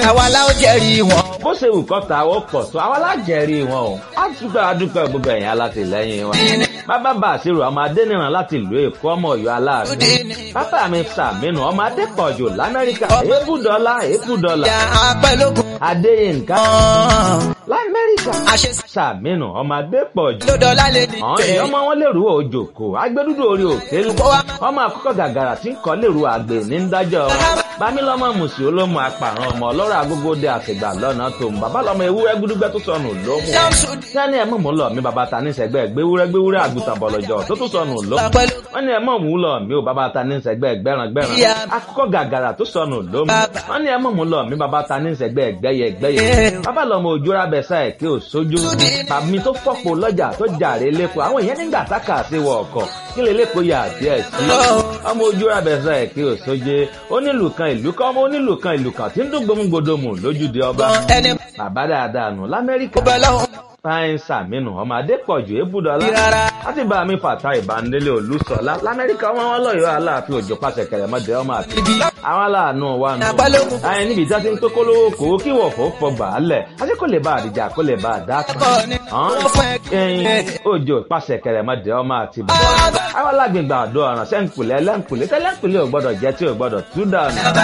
àwa la ó jẹ́rìí wọn. bó ṣe wù kọ́ta ó pọ̀ tó àwọn alájẹrí wọn o á dúpẹ́ adúpẹ́ gbogbo ẹ̀yìn alátìlẹ́yìn wọn. bàbá bá àṣírò ọmọ adẹ́nìràn láti ìlú èkó ọmọ ọ̀yọ́ aláàánú. bàbá mi sàmínú ọmọ adẹ́pọ̀jù lamẹ́ríkà èébùdọ́lá èébùdọ́lá. ìyá apẹ́lógún. adéyínká ọ̀hún. lamẹ́ríkà àṣẹ sàmínú ọmọ adẹ́pọ̀jù. lọ́dọ̀ọ́lá lè ní àwọn èèyàn ọmọ wọn lèrú òjòkó agbẹdúdú orí òkèlú ọmọ àkọ́kọ́ gàgàrà tí ń kọ́ lèrú àgbè ní ń dájọ́ bámílọ́mọ mùsùlùmí olómù apàrọ̀ ọmọ ọlọ́rọ̀ agogo dé àtìgbà lọ́nà tó ń bàbá lọ́mọ ewúrẹ́ gúdúgbẹ́ tó sọnù lómù sẹ́ni ẹ̀ mọ̀ mú lọ mi bàbá ta ní sẹ́gbẹ́ gbéwúrẹ́ gbéwúrẹ́ àgùntàn bọ̀lọ̀jọ̀ tó tún sọnù lómù wọ́n ní ẹ̀ mọ̀ mú lọ mi ò bàbá ta ní sẹ́gbẹ́ gbẹ́ràn gbẹ́ràn akọ́kọ́ gàgàrà tó sọnù lómù wọ́n ní ẹ̀ mọ̀ mú lọ mi bàbá ta ní sẹ́gbẹ́ gbẹ́yẹ gbẹ́yẹ bàbá lọ́mọ òjò rábẹ́sà ẹ̀ kí ò sójú tàbí tó fọ́pọ̀ lọ́jà tó jàre lẹ́kọ̀ọ́ àwọn èèyàn nígbà tákà sí wọ ọkọ̀ kí lè lẹ́kọ̀ọ́ yà díẹ̀ sí ọmọ ojú rábẹ́sà ẹ̀ kí ò sóje onílù kan ìlú kan ọmọ onílù kan ìlú kan tí ń dún gbòmùgbòdòmù lójúde ọba ẹni bàbá dáadáa nù lamẹ́ríkà bẹ́ẹ̀ lọ́hùn. fáyín sàmínú ọmọ adépọ̀jù ébùdọ́lá Rárá. láti bá mi fàtà ìbánilé olùsọ̀lá lamẹ́ríkà ọmọ wọn lọ́yọ̀ọ́ aláàfin òjò pàṣẹ kẹrẹmọdé ọmọ àti ibi àwọn aláàánú wa nù. Àpálógún. àyìn níbi tí a ti ń pé kólówó kòó kí wọ̀fọ̀ fọgbà á lẹ̀ àti kò lè bá àdìjà kò lè bá àdá kan. Ẹ̀kọ́ ni wọ́n fún ẹ kí- ẹyin òjò pàṣẹ kẹrẹmọdé ọmọ àti bàbá. àwọn alágbègbè àdó ọ̀ràn sẹ́ńkùlẹ̀ ẹlẹ́ńkùlẹ̀ tẹ́lẹ̀ńkùlẹ̀ ò gbọ́dọ̀ jẹ́ tí ò gbọ́dọ̀ tú dànù.